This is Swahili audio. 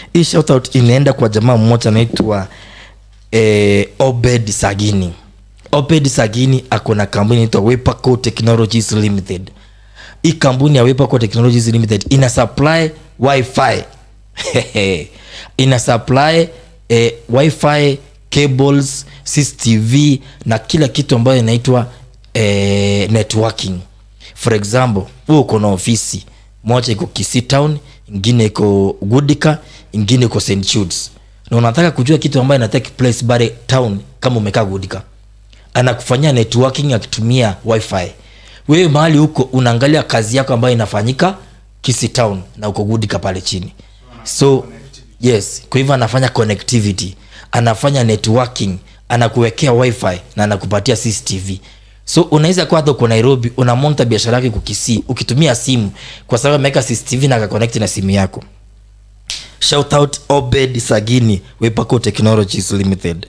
hii shoutout inaenda kwa jamaa mmoja anaitwa eh, obed sagini obed sagini ako na kampuni inaitwa wepaco technologies limited hii kampuni ya wepaco technologies limited ina supply wifi ina supply eh, wifi cables cctv na kila kitu ambayo inaitwa eh, networking for example huu uko na ofisi moja iko Kisii town ingine iko gudika ingine iko st Judes na unataka kujua kitu ambayo ina take place bare town kama umekaa gudika anakufanyia networking akitumia wifi wewe mahali huko unaangalia kazi yako ambayo inafanyika Kisii town na uko gudika pale chini so yes kwa hivyo anafanya connectivity anafanya networking anakuwekea wifi na anakupatia cctv so unaweza kuwa hata uko nairobi unamonta biashara yake kukisii ukitumia simu kwa sababu ameweka cctv na akakonekti na simu yako shout out obed sagini wepaco technologies limited